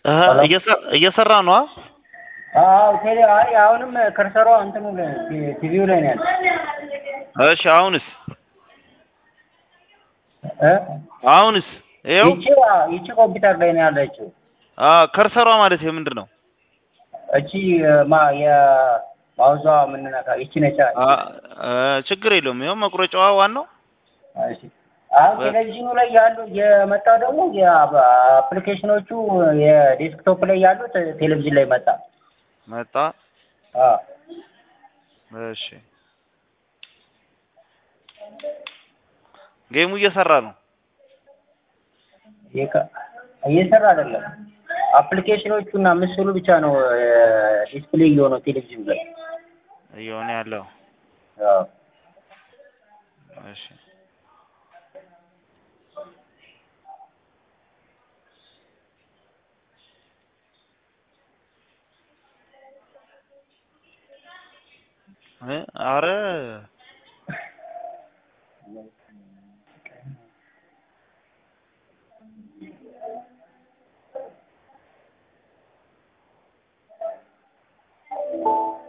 እህ እየሰ- እየሰራ ነው። አ? አዎ ቴሌ አይ አሁንም ከርሰሯ እንትኑ ላይ ቲ- ቲቪው ላይ ነው ያለው እሺ አሁንስ እ አሁንስ ይኸው ይቺ ይቺ ኮምፒውተር ላይ ነው ያለችው አ ከርሰሯ ማለት ምንድን ነው? እቺ ማ የማውዟ የምንነካ ይቺ ነች አ እ ችግር የለውም። ይኸው መቁረጫዋ ዋናው እሺ አሁን ቴሌቪዥኑ ላይ ያሉ የመጣው ደግሞ የአፕሊኬሽኖቹ የዴስክቶፕ ላይ ያሉት ቴሌቪዥን ላይ መጣ መጣ። አዎ እሺ ጌሙ እየሰራ ነው። ይሄ- እየሰራ አይደለም አፕሊኬሽኖቹ እና ምስሉ ብቻ ነው ዲስፕሌይ እየሆነው ቴሌቪዥን ላይ እየሆነ ያለው አዎ እሺ እ አረ